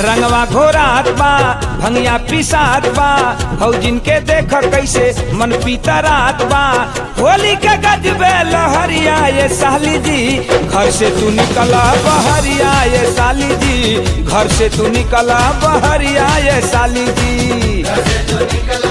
रंगवा घोरात बा भंगिया पिसात बा फौजिन के देख कैसे मन पीतरात बा होली के गजबे लहरिया ये साली जी घर से तू निकला बहरिया ये साली जी घर से तू निकला बहरिया ये साली जी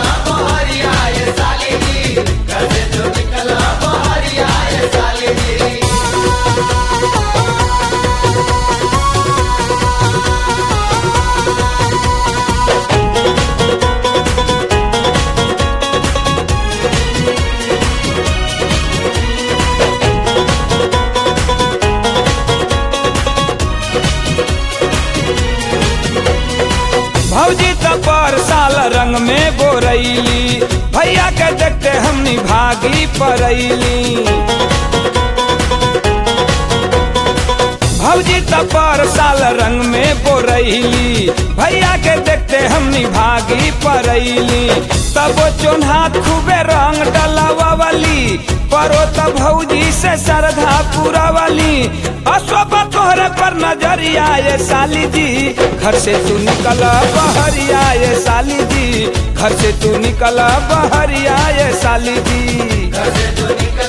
भौजी तो पर साल रंग में बोरैली भैया के देखते हमनी भागी परैली भौजी तो पर साल रंग में बोरैली भैया के देखते हमनी भागी परैली तब चोन्हा खूबे रंग डलावाली परो तो भौजी से श्रद्धा पूरा वाली अशोभ तोहरे पर नजरिया ये साली जी घर से तू निकला बहरिया ये साली जी घर से तू निकला बहरिया ये साली जी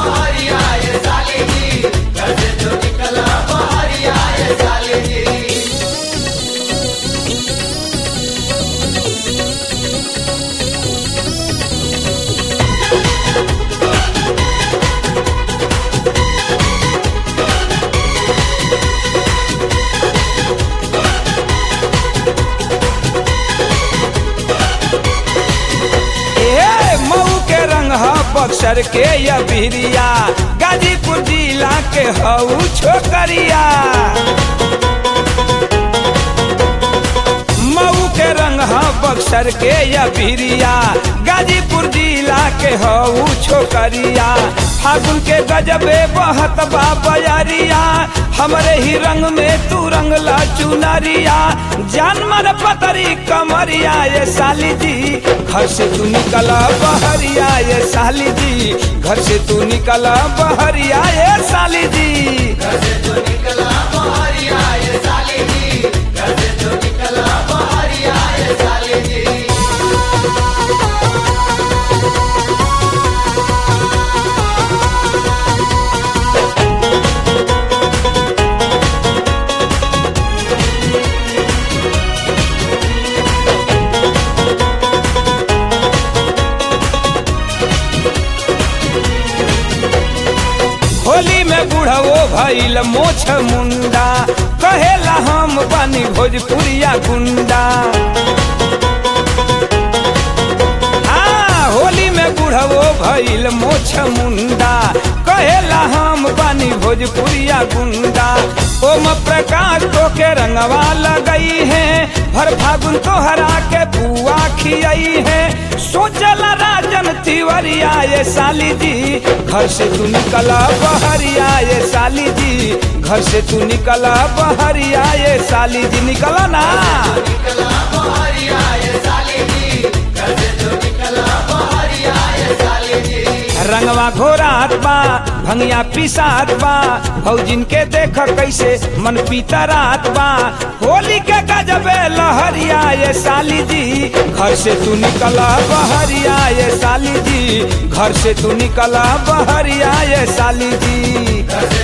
ए मऊ के रंग ह बक्सर के या बिरिया गाजीपुर जिला के हऊ छोकरिया मऊ के रंग ह बक्सर के या बिरिया गाजीपुर जिला के हऊ छोकरिया फागुन के गजबे बहत बा बजारिया हमरे ही रंग में तू रंगला चुनरिया जानमर पतरी कमरिया ये साली जी घर से तू निकला बहरिया ये साली जी घर से तू निकला बहरिया ये साली जी होली में बुढ़वो भइल मोछ मुंडा कहेला हम बनी भोजपुरिया गुंडा हाँ, होली में बुढ़वो भइल मोछ मुंडा कहेला हम बनी भोजपुरिया गुंडा ओम प्रकाश तो के रंगवा लगई है भर फागुन तो हरा के बुआ खियाई है सोचला राजन तिवरिया ये साली जी घर से तू निकला बहरिया ये साली जी घर से तू निकला बहरिया ये साली जी निकला ना रंगवा घोरात बा भंगिया पिसात बा फौजिन के देख कैसे मन पीतरात बा होली के गजबे लहरिया ये साली जी घर से तू निकला बहरिया ये साली जी घर से तू निकला बहरिया ये साली जी